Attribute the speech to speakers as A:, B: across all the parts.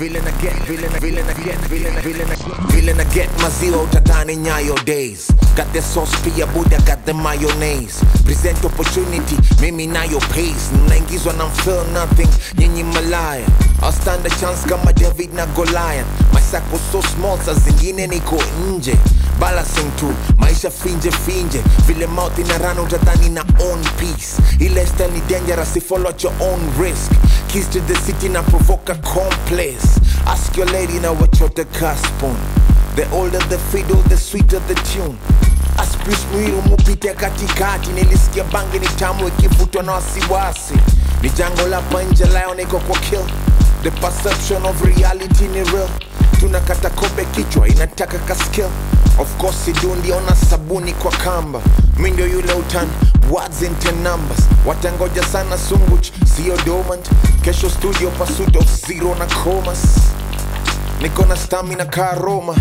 A: vile na get vile na vile na get vile na vile na vile na get maziwa utadhani nyayo days got the sauce pia buda got the mayonnaise present opportunity mimi nayo pace mnaingizwa na feel nothing nyinyi malaya I'll stand a chance kama David na Goliath my sack was so small saa zingine niko nje balancing tu maisha finje finje vile mouth inarana utadhani na own peace ile style ni dangerous if follow at your own risk keys to the city na provoke a complex ask your lady na wachote caspon the older the fiddle the sweeter the tune aspis mwiru mupite katikati nilisikia bangi ni tamu ikivutwa na wasiwasi ni jango la panje layo niko kwa kill the perception of reality ni real tunakata kobe kichwa inataka ka skill of course sidundiona sabuni kwa kamba mi ndio yule utan words into numbers watangoja sana sunguch sio dormant kesho studio pursuit of zero na comas niko na stamina ka roma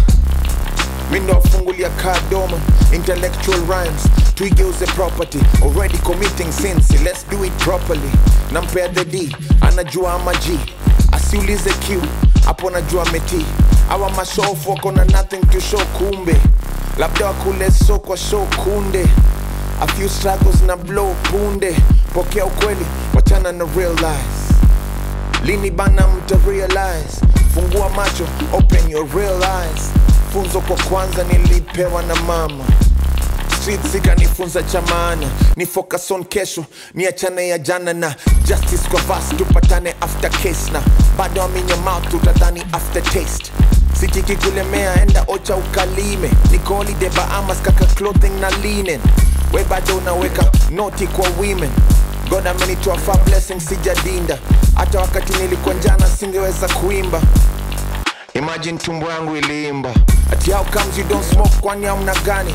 A: mi ndo wafungulia ka doma intellectual rhymes tuigeuze property already committing sins let's do it properly nampea the d anajua ama g asiulize q hapo najua meti awa mashofu wako na nothing to show kumbe labda wakule so kwa show kunde a few struggles na blow punde pokea ukweli wachana na real lies lini bana mta realize fungua macho open your real eyes funzo kwa kwanza nilipewa na mama streets ikanifunza cha maana ni focus on kesho ni achane ya jana na justice kwa vas tupatane after case na bado aminya mouth utadhani after taste sitiki kulemea enda ocha ukalime niko holiday bahamas kaka clothing na linen we bado unaweka noti kwa women god amenitoa far blessing sijadinda hata wakati nilikuwa njana singeweza kuimba imagine tumbo yangu iliimba ati how comes you don't smoke kwani amna gani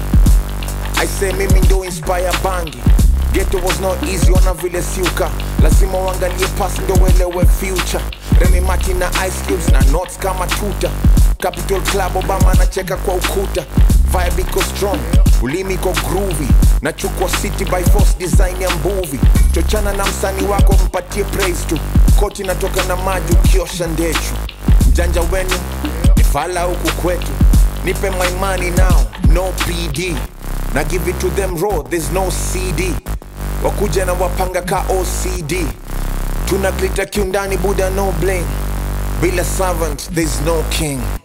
A: I say mimi ndo inspire bangi Ghetto was not easy ona vile siuka lazima uangalie past ndo uelewe future Remy Martin na Ice Cubes na notes kama tuta Capital Club Obama anacheka kwa ukuta Vibe iko strong, ulimi iko groovy Nachukua city by force design ya mbuvi Chochana na msanii wako mpatie praise tu Koti natoka na maji ukiosha ndechu Mjanja wenu ni fala huku kwetu Nipe my money now, no PD na give it to them raw, there's no CD. Wakuja na wapanga ka OCD. Tuna glitter kiundani, Buddha no blame. Bila servant, there's no king.